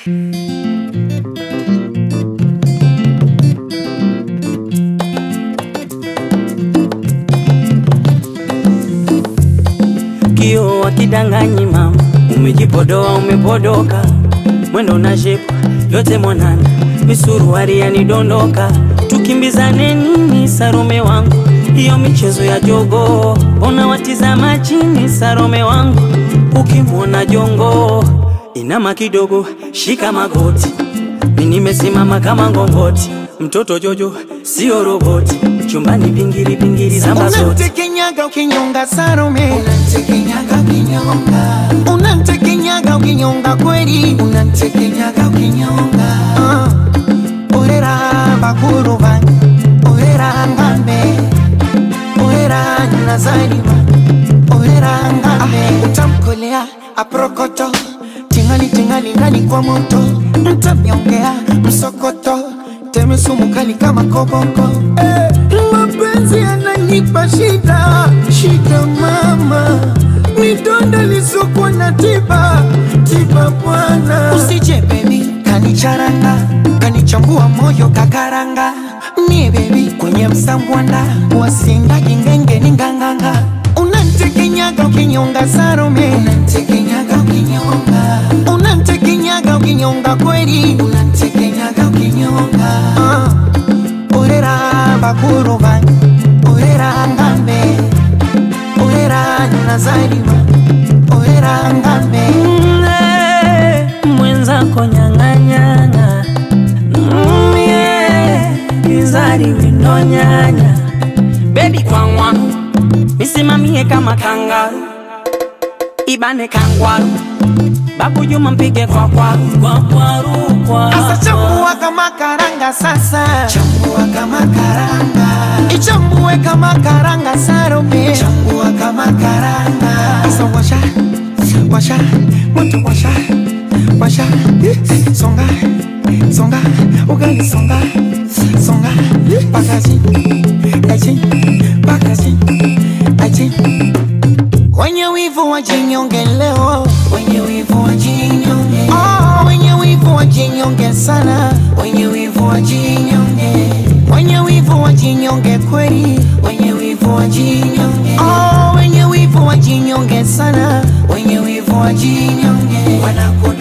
Kio wakidanganyi mama, umejipodoa umepodoka, mwendo na shepu yote mwanana, misuruari yanidondoka, tukimbizane nini Sarome wangu, hiyo michezo ya jogo, ona watizama chini Sarome wangu, ukimwona jongo inama kidogo, shika magoti, mi nimesimama kama ngongoti, mtoto Jojo sio roboti, chumbani pingiri pingiri zamba zote Unamtekenyaga ukinyonga Salome, Unamtekenyaga ukinyonga, unamtekenyaga ukinyonga kweli, unamtekenyaga ukinyonga, Ah, orera bakuru bange, orera ngambe, orera nazarima, orera ngambe, utamkolea aprokoto, tingali tingali ndani kwa moto, mtamnyongea msokoto, teme sumu kali kama koboko, eh, mapenzi yananipa shida, shida mama, midonda lisokwa na tiba, tiba bwana, usije baby kanicharanga kanichambua moyo kakaranga nie bebi kwenye msambwanda wasindagi ngenge ni nganganga unantekenyaga ukinyonga sarome unamtekenyaga ukinyonga, unantekenyaga ukinyonga kweli unamtekenyaga ukinyonga, Ah, orera bakuru bange orera ngambe orera nazarima orera ngambe Mm, mwenzako nyang'anyana Mm, yeah, kizari winonyanya bebi kwangwaru misimamie kama kangaru ibane kangwaru babu Juma mpige kwa kwaru kwa kwaru kwa Asa chambua kama karanga sasa chambua kama karanga, ichambue kama karanga sarome chambua kama karanga, Asa washa washa moto washa washa songa songa ugali songa songa pakaji aji pakaji aji wenye wivu wajinyonge leo wenye wivu wajinyonge, oh, wenye wivu wajinyonge sana wenye wivu wajinyonge, wenye wivu wajinyonge kweli wenye wivu wajinyonge, oh, wenye wivu wajinyonge sana wenye wivu wajinyonge, wanakula